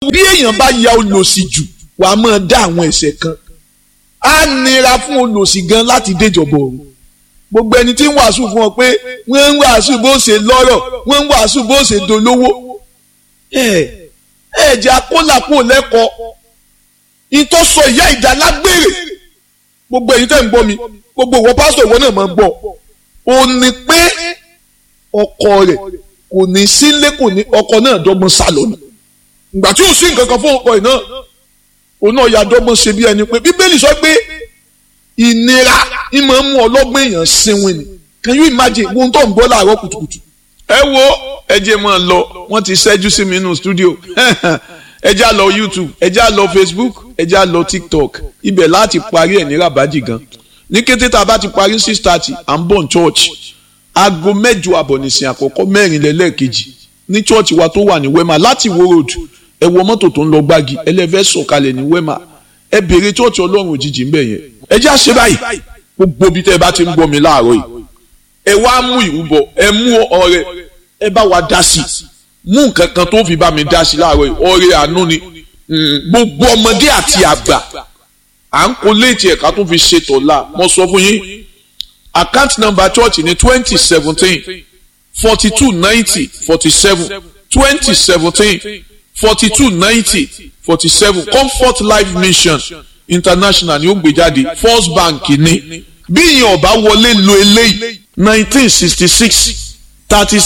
bí èèyàn bá ya olòṣì jù wàá máa dá àwọn ẹ̀ṣẹ̀ kan á nira fún olòṣì gan láti déjọba ọ̀run gbogbo ẹni tí ń wàásù fún ọ pé wọ́n ń wàásù bó ṣe lọ́rọ̀ wọ́n ń wàásù bó ṣe dolówó ẹ ẹ jẹ́ akólàpọ̀ lẹ́kọ̀ọ́ ìtọ́sọ ìyá ìjà lágbèrè gbogbo èyí tẹ̀ ń gbọ́ mi gbogbo ìwọ pásítọ̀ ìwọ náà máa ń gbọ́ ò ní pé ọkọ rẹ̀ kò ní sílé kò ní ọkọ náà dọ́gbọ́n sálọ́nù ìgbà tí ò sí nǹkan kan fún ọkọ ẹ̀ náà òun náà ya dọ́gbọ́n ṣe bí ẹni pé bíbélì sọ pé ìnira ń máa ń mú ọlọ́gbọ́n èèyàn sinwin ni can you imagine ohun tó ń gbọ́ láàárọ̀ kùtùkùtù. ẹ wo ẹ jẹ́ máa lọ wọ́n ti ṣẹ́jú sí mi nínú studio ẹ já lọ youtube ẹ já lọ facebook ẹ já lọ tiktok ibẹ̀ láti parí ẹ̀ ní rabaji gan ní kété tá a bá ti parí six thirty à ń bọ̀ ní church aago mẹ́jọ àbọ̀ nìsín àkọ́kọ́ mẹ́rin lẹ́lẹ́ẹ̀kejì ní church wa tó wà ní wema láti wo road ẹ wọ mọ́tò tó ń lọ gbági ẹlẹ́fẹ́ sọ̀kalẹ̀ ní wema ẹ béèrè church ọlọ́run òjijì ń bẹ̀ yẹn ẹ já ṣe báyìí gbogbo bí tẹ́ ẹ bá ti ń gbọ́ mi láàárọ̀ yìí ẹ wá mú ìrúbọ ẹ mú ọrẹ ẹ bá wa dá sí mú nǹkan kan tó fi bá mi dá sí láàárọ̀ yìí ọrẹ àánú ni gbogbo ọmọdé àti àgbà à ń kó léètì ẹ̀ka tó fi ṣe tọ̀la mo sọ fún yín account number church ní twenty seventeen forty two ninety forty seven twenty seventeen forty two ninety forty seven comfort life mission international ni ó gbé jáde first bank ní bí ìyẹn ọba wọlé lo eléyìí nineteen sixty six thirty